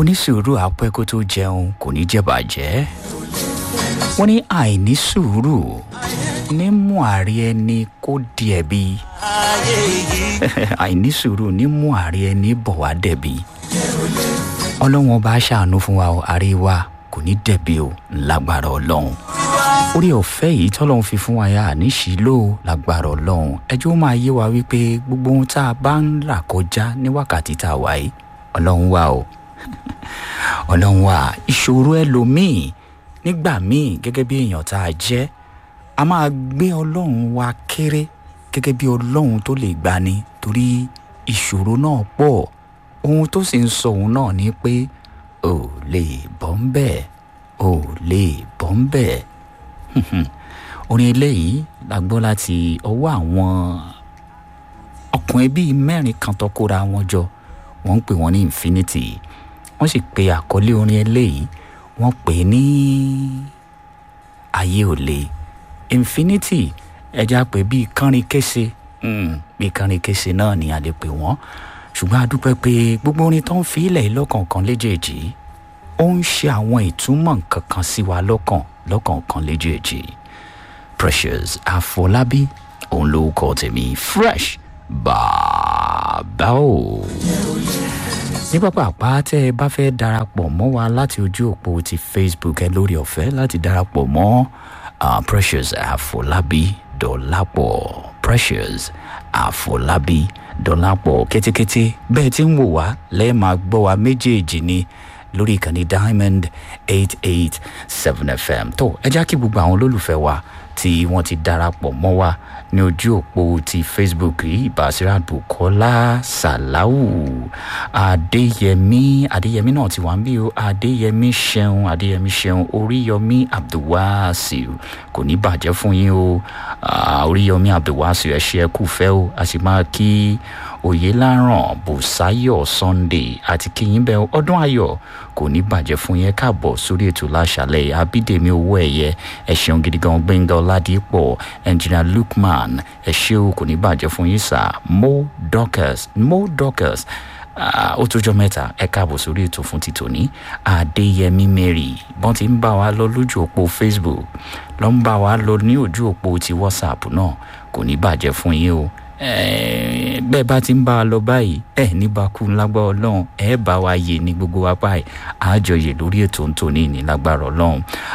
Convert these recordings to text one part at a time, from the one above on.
onísùúrù apẹ́ kó tó jẹun kò ní jẹ́ bàjẹ́ wọ́n ní àìní sùúrù ní mú ààrẹ ẹni kó di ẹ̀bi àìní sùúrù ní mú ààrẹ ẹni bọ̀ wá dẹ̀bi ọlọ́wọ́n bá ṣàánú fún wa ààrẹ wa kò ní dẹ̀bi o lágbára ọlọ́run orí ọ̀fẹ́ yìí tọ́lọ́run fi fún wa yá àníṣìlò lágbára ọlọ́run ẹjọ́ máa yé wa wípé gbogbo ohun tá a bá ń là kọjá ní wákàtí tá a wà yìí ọlọ́run wà o ọlọ́run wà ìṣòro ẹlòmíì nígbà míì gẹ́gẹ́ bí èèyàn tá a jẹ́ a máa gbé ọlọ́run wa kéré gẹ́gẹ́ bí ọlọ́run tó lè gbani torí ìṣòro náà pọ̀ ohun tó sì ń sọ òun náà ni pé ò lè bọ́ ń bẹ̀ ò lè bọ́ ń bẹ̀ orin eléyìí la gbọ́ láti ọwọ́ àwọn ọkùnrin bíi mẹ́rin kan tó kóra wọn jọ wọ́n ń pè wọ́n ní infinity wọ́n sì pe àkọlé orin eléyìí wọ́n pè ní ayé ò le infinity ẹja pé bíi kánrin kése bíi kánrin kése náà ni a lè pè wọ́n ṣùgbọ́n a dúpẹ́ pé gbogbo orin tó ń fi ilẹ̀ lọ́kọ̀ọ̀kan léjèèjì ó ń ṣe àwọn ìtumọ̀ nǹkan kan sí wa lọ́kàn lọ́kọ̀ọ̀kan léjèèjì precious àfọlábí òun ló kọ tèmi fresh bàbá o ní pápá àpá tẹ́ ẹ bá fẹ́ darapọ̀ mọ́ wa láti ojú òpó ti facebook ẹ lórí ọ̀fẹ́ láti darapọ̀ mọ́ uh, precious àfọlábí dọ̀lápọ̀ precious àfọlábí dọ̀lápọ̀ kétékété bẹ́ẹ̀ tí ń wò wá lẹ́ẹ̀ máa gbọ́ wa méjèèjì ni lórí ìkànnì diamond eight eight seven fm tó ẹ já kí gbogbo àwọn olólùfẹ́ wa tí wọ́n ti darapọ̀ mọ́ wa ní ojú òpó ti facebook yìí ìbáṣírà bukola salawu adéyẹmí adéyẹmí náà ti wà ń bí o adéyẹmí ṣeun adéyẹmí ṣeun oríyọmí abdulwasiu kò ní bàjẹ́ fún yín o oríyọmí abdulwasiu ẹ ṣe ẹ kú fẹ́ o a sì máa kí oyeláràn bùsáyọ̀ sunday àti kíyìn bẹ́ẹ̀ ọdún ayọ̀ kò ní bàjẹ́ fún yẹn káàbọ̀ sórí ètò láṣàlẹ̀ abídèmí owó ẹ̀yẹ ẹ ṣeun gidi gan gbẹ̀ngàn ọ̀làdìpọ̀ engineer lukman ẹ ṣe o kò ní bàjẹ́ fún yín sà mo dorcas mo dorcas ó tójọ́ mẹ́ta ẹ káàbọ̀ sórí ètò fún ti tòní adéyẹmí mary bọ́n ti ń bá wa lọ lójú òpó facebook ló ń bá wa lọ ní ojú òpó ti whatsapp náà kò ní bàjẹ́ fún yín o bẹ́ẹ̀ bá ti ń bá a lọ báyìí ẹ̀ ní bakú lágbára ọlọ́run ẹ̀ bá wa yè ní gbogbo wa báyìí àjọyè lórí ètò ntòní ní lágbára ọlọ́run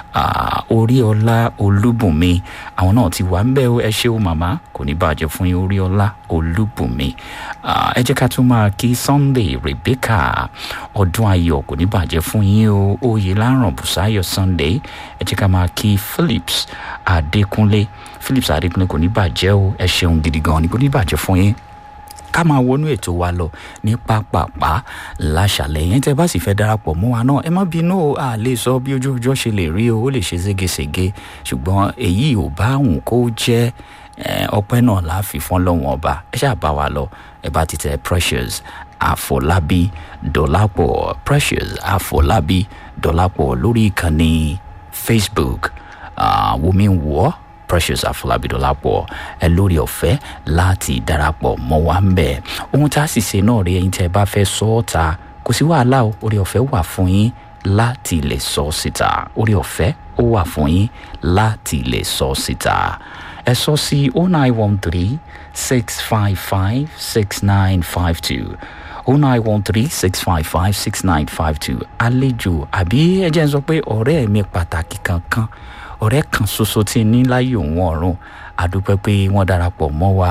orí ọlá olúbùnmi àwọn náà ti wà ń bẹ́ ẹ ṣé o màmá kò ní bàjẹ́ fún yín orí ọlá olúbùnmi ẹ jẹ́ ká tún máa kí sunday rebecca ọdún ayọ̀ kò ní bàjẹ́ fún yín o oyè láràn bùsáyọ̀ sunday ẹ jẹ́ ká máa kí phillips adékúnlé phillips adékúnlé kò ní bàjẹ́ o ẹ ṣeun gidi gan ni kò ní bàjẹ́ fún yín ká máa wọnú ètò wa lọ ní pápápá láṣàlẹ̀ yẹn tẹ́ bá sì fẹ́ darapọ̀ mọ́ wa náà ẹ má bínú o a lè sọ bí ojú ọjọ́ ṣe lè rí o ó lè ṣe ségesège ṣùgbọ́n èyí ò bá òun kó jẹ́ ọpẹ́ náà láàfin fún lọ́wọ́n ọba ẹ ṣáà bá wa lọ ẹ bá ti tẹ precious àfọlábí dọ̀lápọ̀ precious àfọlábí dọ̀lápọ̀ lórí ìkànnì facebook wùmí wọ́ precious àfọlábídọ́lápọ̀ ẹ lórí ọ̀fẹ́ láti darapọ̀ mọ́ wa ń bẹ̀ ohun tá a sì ṣe náà rí ẹyin tẹ́ ẹ bá fẹ́ sọ ọ́ ta kò sí wàhálà o orí ọ̀fẹ́ wà fún yín láti lè sọ síta orí ọ̀fẹ́ ó wà fún yín láti lè sọ síta ẹ sọ sí oh nine one three six five five six nine five two oh nine one three six five five six nine five two àlejò àbí ẹ jẹ́ n sọ pé ọ̀rẹ́ mi pàtàkì kankan ọ̀rẹ́ kan ṣoṣo tí ní láyé òun ọ̀run àdúpẹ́ pé wọ́n darapọ̀ mọ́ wa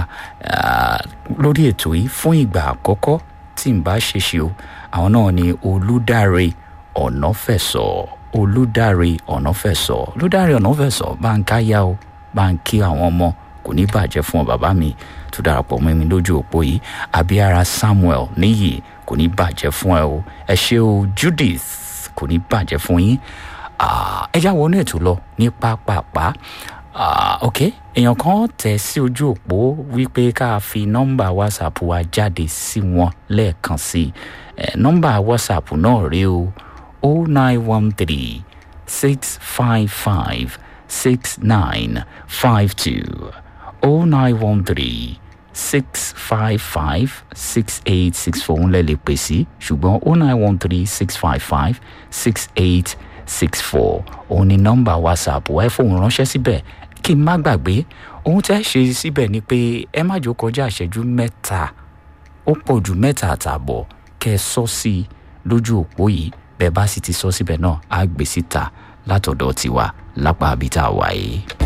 lórí ètò yìí fún ìgbà àkọ́kọ́ tí n bá ṣèṣe o àwọn náà ni olùdarí ọ̀nàfẹ̀sọ̀ olùdarí ọ̀nàfẹ̀sọ̀ olùdarí ọ̀nàfẹ̀sọ̀ bá ń káyà o bá ń kí àwọn ọmọ kò ní bàjẹ́ fún ọ bàbá mi tó darapọ̀ mọ́ mi lójú òpó yìí abiyara samuel níyì kò ní bàjẹ́ fún ẹ o ẹ ṣe o judith kò ní bàjẹ́ fún yín ẹ já wọnú ètò lọ ní pápápá ok èèyàn kan tẹ̀ sí ojú òpó wípé ká fi nọ́mbà whatsapp wa jáde sí wọn lẹ́ẹ̀kan sí i nọ́mbà whatsapp náà rí o o nine one three six five five six nine five two o nine one three six five five six eight six four ń lẹ̀ lè pè sí ṣùgbọ́n oh nine one three six five five six eight six four òun ni nọ́mbà whatsapp ẹ fóun ránṣẹ́ síbẹ̀ kí n má gbàgbé ohun tẹ́ ṣe síbẹ̀ ni pé ẹ má jò kọjá ìṣẹ́jú mẹ́ta ó pọ̀ jù mẹ́ta àtààbọ̀ kẹ́ ẹ sọ sí i lójú òpó yìí bẹ́ẹ̀ bá sì ti sọ síbẹ̀ náà á gbé síta látọ̀dọ̀ tiwa lápá àbí tá a wà yìí.